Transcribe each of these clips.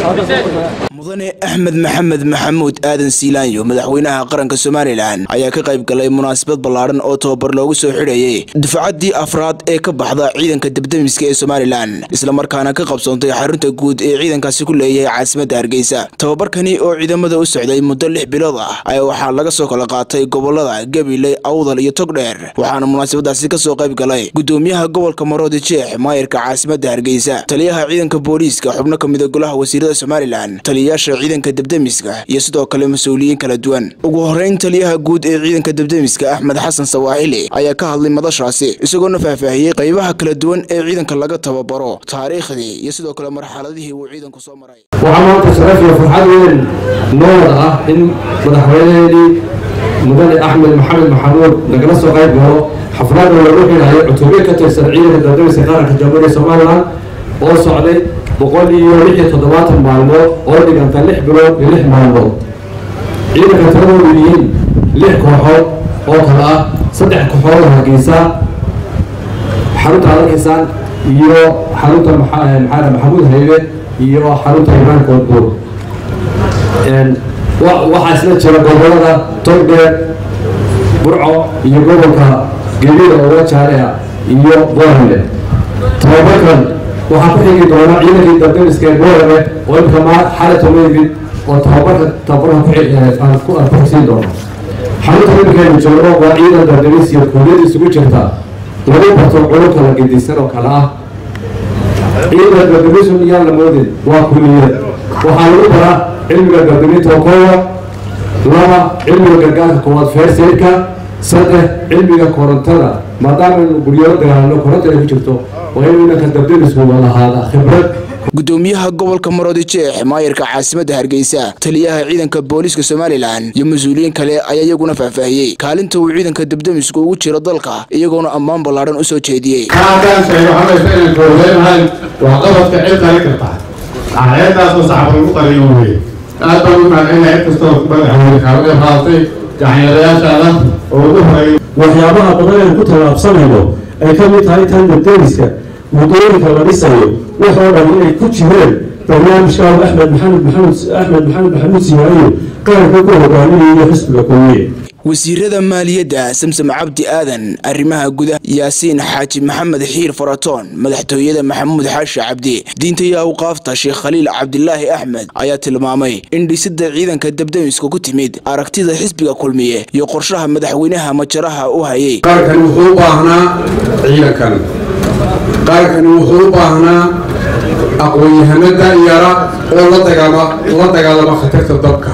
mudane axmed maxamed maxamuud aadan siilaanyo madaxweynaha qaranka somalilan ayaa ka qayb galay munaasabad ballaadhan oo tababar loogu soo xidhayay dufcaddii afraad ee ka baxda ciidanka debdemiska ee somalilan islamarkaana ka qabsoontay xarunta guud ee ciidankaasi ku leeyahay caasimadda hargeysa tababarkani oo ciidamada u socday muddo lix bilood ah ayaa waxaa laga soo kala qaatay gobolada gabiley awdal iyo togdheer waxaana munaasabadaasi kasoo qayb galay gudoomiyaha gobolka maroodi jeex maayirka caasimadda hargeysa taliyaha ciidanka booliiska xubno ka mida golaha wasiirada somalilan taliyayaasha ciidanka debdemiska iyo sidoo kale mas-uuliyiin kala duwan ugu horeyn taliyaha guud ee ciidanka debdemiska axmed xasan sawaaxili ayaa ka hadlay madashaasi isagoona faahfaahiyey qaybaha kala duwan ee ciidanka laga tababaro taariikhdii iyo sidoo kale marxaladihii uu ciidanku soo maray waxaa maanta sharaf iyo farxad weyn noo wada ah in madaxweyneheenii mudane axmed maxamed maxamuud nagala soo qayb galo xafladda lagu xidhayo cutubyo ka tirsan ciidanka debdemiska qaranka jamhuuriya somalilan oo socday boqol iyo lix iyo toddobaatan maalmood oo dhiganta lix bilood iyo lix maalmood ciidanka tiradoodu yihiin lix kooxood oo kale ah saddex kooxood oo hargeysa xarunta adarkaysaan iyo xarunta maxaa maxamuud haybe iyo xarunta imaan koodbuur waxaa isla jira gobolada togdheer burco iyo gobolka gebida oo wajaale ah iyo boorame tababarkan waxaa ku xigi doona ciidankii dardemiska ee boorame oo imka ma xalata mayimid oo tababarka tababarka aan ku xigsiin doono xarunta iminkeenu joogno waa ciidan dardemis iyo kuuliyad isugu jirta lagu barto culubka la gedisan oo kale ah ciidan dardemisun iyaan la moodin waa kuuliyad waxaa lagu baraa cilmiga dardeminta koowa laba cilmiga gargaarka koowaad feerseyrka saddex cilmiga korontada maadaama inu guryaro dagaalano koronta ay ku jirto waa in inanka dardemisku lahaada khibrad gudoomiyaha gobolka maroodi jeex maayirka caasimadda hargeysa taliyaha ciidanka booliiska somalilan iyo mas-uuliyiin kale ayaa iyaguna faahfaahiyey kaalinta uu ciidanka debdemisku ugu jiro dalka iyagoona ammaan ballaadhan u soo jeediyey kaadaan sheego xamaysa inaan kooleynahayn waa qabadka cid qali karta axeedaasoo saxba lagu qaliyo weye aad baan u mahadcelina cid kastoo madaxweyne kaalada qaadatay gacanyarayaashaada oo ugu horeeyay waxyaabaha badan aynu ku tallaabsanayno ay ka mid tahay tan debdemiska muddooyinka la dhisayo waxoo dhan inay ku jireen barnaamijka axmed maxamed maxamed axmed maxamed maxamuud siyaaiyo qaranka ku hogaaminayo xisbiga kulmiye wasiirada maaliyadda samsam cabdi aadan arrimaha gudaha yaasiin xaaji maxamed xiir faratoon madaxtooyada maxamuud xaashi cabdi diinta iyo awqaafta sheekh khaliil cabdilaahi axmed ayaa tilmaamay in dhisidda ciidanka debdemiska ku timid aragtida xisbiga kulmiye iyo qorshaha madaxweynaha majaraha u hayay qaarkani wuxuu u baahnaa ciidankan qaarkani wuxuu u baahnaa aqoon-yahano da'yara oo la dagaalama khatarta dabka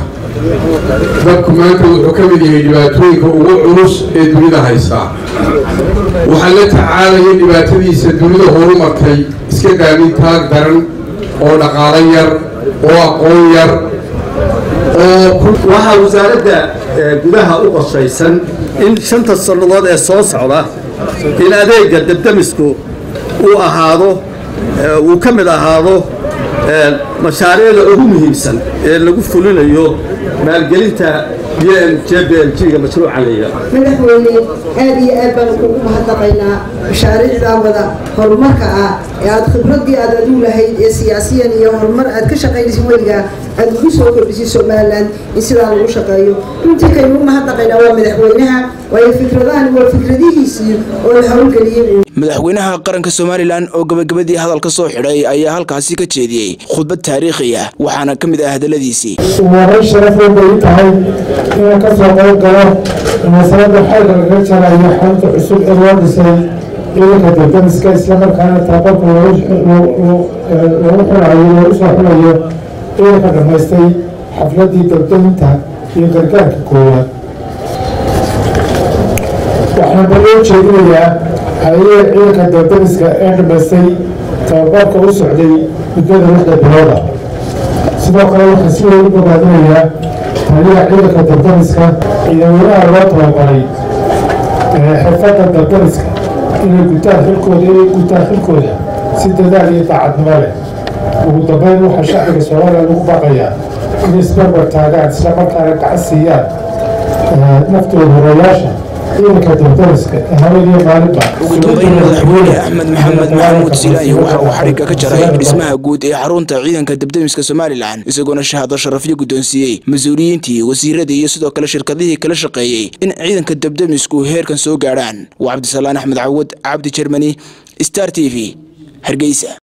dabku maanta wuxuu ka mid yahay dhibaatooyinka ugu culus ee dunida haystaa waxaa la tacaalaya dhibaatadiisa dunida horumartay iska daamin taag daran oo dhaqaalo yar oo aqoon yar waxaa wasaaradda gudaha u qorshaysan in shanta sannadood ee soo socda in adeega debdemisku uu ahaado uu ka mid ahaado mashaariicda ugu muhiimsan ee lagu fulinayo maalgelinta b m j b l g-ga mashruuca leeya madaxweyne aad iyo aad baan kugu mahadnaqaynaa mashaariicdaa wada horumarka ah ee aad khibradii aad adigu lahayd ee siyaasiyan iyo horumar aad ka shaqaynaysa weligaa aad ugu soo kordhisay somalilan in sidaa lagu shaqeeyo runtii kaynu u mahadnaqaynaa waa madaxweynaha waayo fikradahani waa fikradihiisii oo la howlgeliyey madaxweynaha qaranka somalilan oo gabagabadii hadalka soo xidhay ayaa halkaasi ka jeediyey khudbad taariikhi ah waxaana ka mid ah hadaladiisii umaray sharaf weyn bay u tahay inaan ka soo qayb galo munaasabadda xeelka laga jarayo xarunta cusub ee loo dhisay ciidanka debdemiska islamarkaana tababarka lagu xulayo loogu soo xulayo ciidanka dhammaystay xafladii debdeminta iyo gargaarka koowaad waxaan baloo jeedinayaa hay-adaha ciidanka debdemiska ee dhammaystay tababarka u socday muddada lixda bilooda sidoo kale waxaan si weyn u bogaadinayaa taliyaha ciidanka debdemiska ciidamadaha loo tababaray xirfadda debdemiska inay gutaan xilkooda inay gutaan xilkooda si dadaal iyo daacadnimo leh ugu dambeyn waxaa shacbiga soomaaliya lagu baaqayaa inay isbarbar taagaan islamarkaana gacan siiyaan naftooda horayaasha ciidanka debdemiska haweenii maalinba ugu dambeyn madaxweyne axmed maxamed maxamuud silaanyo waxa uu xarigga ka jaray dhismaha guud ee xarunta ciidanka debdemiska somalilan isagoona shahaado sharafyo guddoonsiiyey mas-uuliyiintii wasiiradii iyo sidoo kale shirkadihii kala shaqeeyey in ciidanka debdemisku heerkan soo gaadhaan waa cabdisalaan axmed cawad cabdi jermani star t v hargeysa